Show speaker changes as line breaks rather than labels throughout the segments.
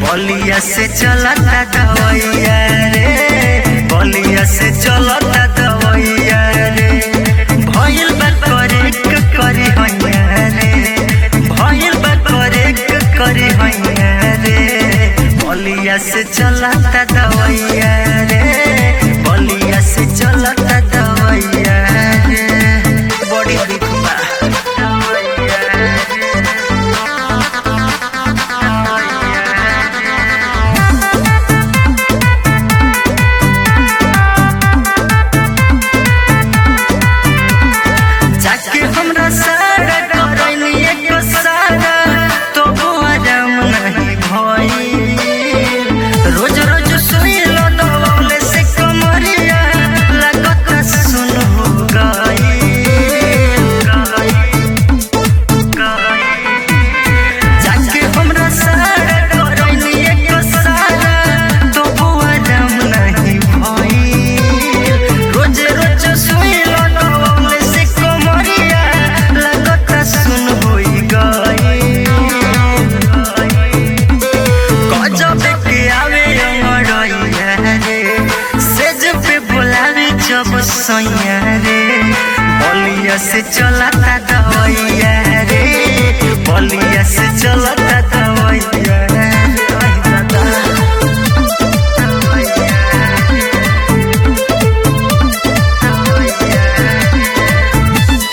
बलिया से चलता दवैया रे बलिया से चलता दवैया रे भइल बा करे क करी हैया रे भइल बा करे क करी हैया रे बलिया से चलता दवैया रे बलिया से चलता दवैया रे बड़ी दुख बा दवैया रे जाके हमरा सारा करैनी एक सारा तो आराम नहीं भइल रोज रोज सुइलो दवले से कमरिया लगत सुन हो गइल जाके हमरा सारा करैनी एक सारा तो आराम नहीं भइल रोज रोज सुइलो दवले से कमरिया लगत सुन होई गइल गजब के आवे अमरैया रे सेज पे बोलावे जब सैया रे बलिया से चलता दवैया रे बलिया से चलता दवैया रे आई दादा। दवैया रे, दवैया रे।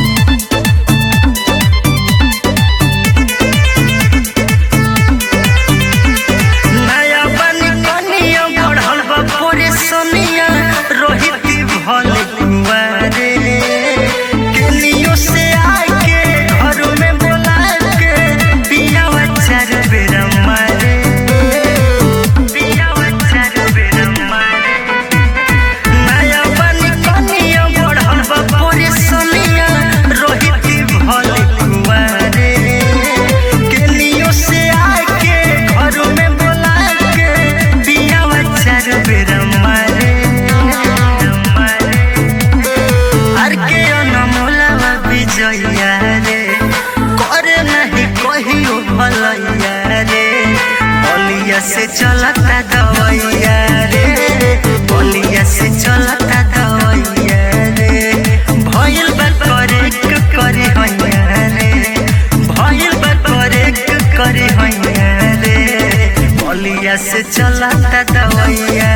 नया बनी कनिया बढ़ल बा पूरी सोनिया रोहित भल कुंवारे केनियो से आके घर में बोला के पियावा चार बेर मारे पियावा चार बेर मारे नया बनी कनिया बढ़ल बा पूरी सोनिया रोहित भल कुंवारे केनियो से आके घर में बोला के पियावा चार बेर मारे आर के अनमोलावा विजया रे करे नहीं कहियो भलैया रे बलिया से चलता दवैया रे बलिया से चलता दवैया रे भइल बा करे क करे हैया रे भइल बा करे क करे हैया रे बलिया से चलता दवैया